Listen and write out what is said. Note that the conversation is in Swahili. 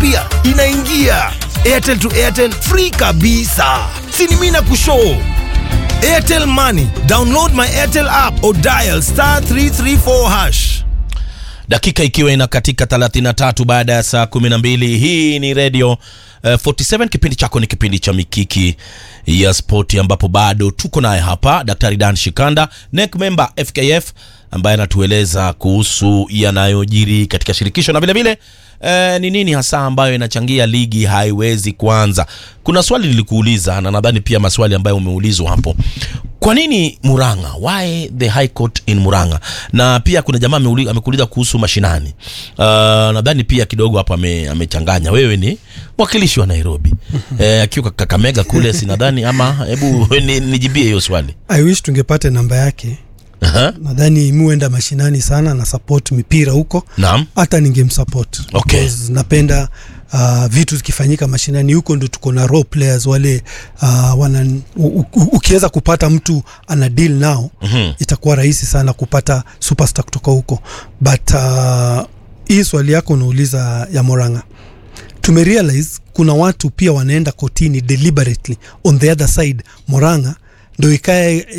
pia inaingia airtel to airtel free kabisa sini mi na kushoo airtel money download my airtel app or dial star 334 hash dakika ikiwa ina katika 33 baada ya saa 12 hii ni radio uh, 47 kipindi chako ni kipindi cha mikiki ya spoti ambapo bado tuko naye hapa daktari dan shikanda NEC member fkf ambaye anatueleza kuhusu yanayojiri katika shirikisho na vilevile eh, ni nini hasa ambayo inachangia ligi haiwezi kuanza kuna swali nilikuuliza na nadhani pia maswali ambayo umeulizwa hapo kwa nini muranga why the high court in muranga na pia kuna jamaa ameuli- amekuuliza kuhusu mashinani uh, nadhani pia kidogo hapo ame- amechanganya wewe ni mwakilishi wa nairobi eh, akiwa kakamega kule sinadhani ama hebu ni- nijibie hiyo swali i wish tungepata namba yake Aha, nadhani muenda mashinani sana na support mipira huko naam hata ningemsupport Okay. Because napenda uh, vitu zikifanyika mashinani huko ndo tuko na role players wale uh, wana u- u- ukiweza kupata mtu ana deal nao Mhm. itakuwa rahisi sana kupata superstar kutoka huko but uh, hii swali yako unauliza ya moranga tumerealize kuna watu pia wanaenda kotini deliberately on the other side moranga ndo ikae